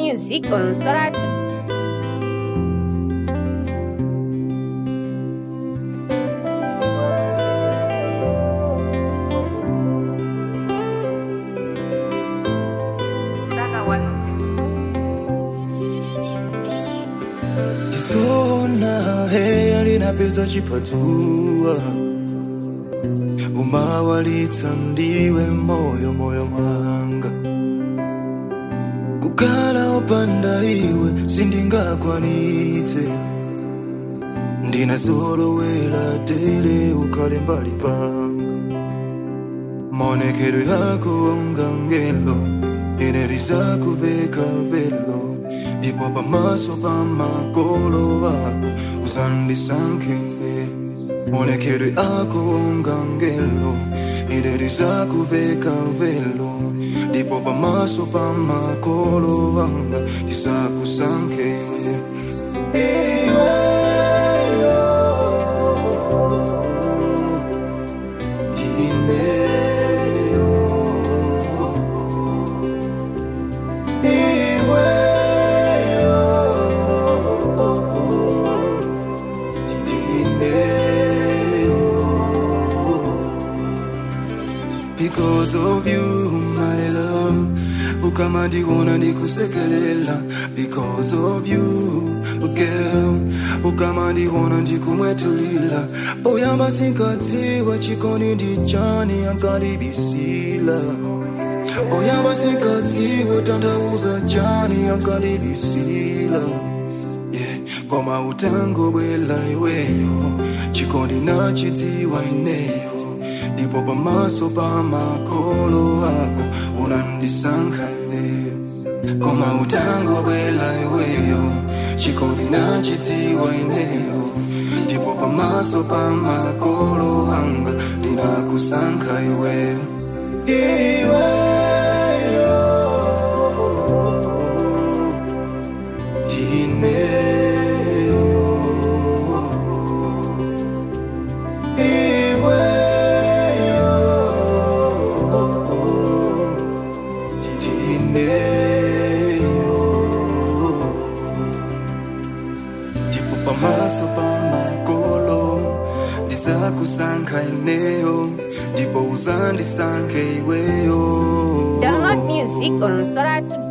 music on Soratu. Isona heya linapeza chipatua umawalitsa ndiwe moyo moyo mwanga kukhala opanda iwe sindingakwanitse ndinazolowera tele ukhale mbali panga maonekedwe yako onga ngelo ine lizakuveka velo ndipo pamaso pa makolo ako uzandisankhele maonekedwe ako onga ngelo ine lizakuveka velo ndipo pamaso pa makolo anga lizakusankhele iweyo Because of you, my love, ukama ndiona ndikusekelela. Because of you, girl, ukama ndiona ndikumwetulila. Poyamba sinkadziwa chikondi ndichani ankalibisila. Poyamba sinkadziwa tanthauza chani ankalibisila. Yeah, koma utango bwela iweyo chikondi nachidziwa ineyo ndipo pamaso pa makolo ako unandisankha ineyo koma utango bwela iweyo chikondi nachidziwa ineyo ndipo pamaso pa makolo anga ndinakusankha iweyo iweyo ndipo pamaso pa makolo ndizakusankha ineyo ndipo uzandisankhe iweyo Download music on Soratu.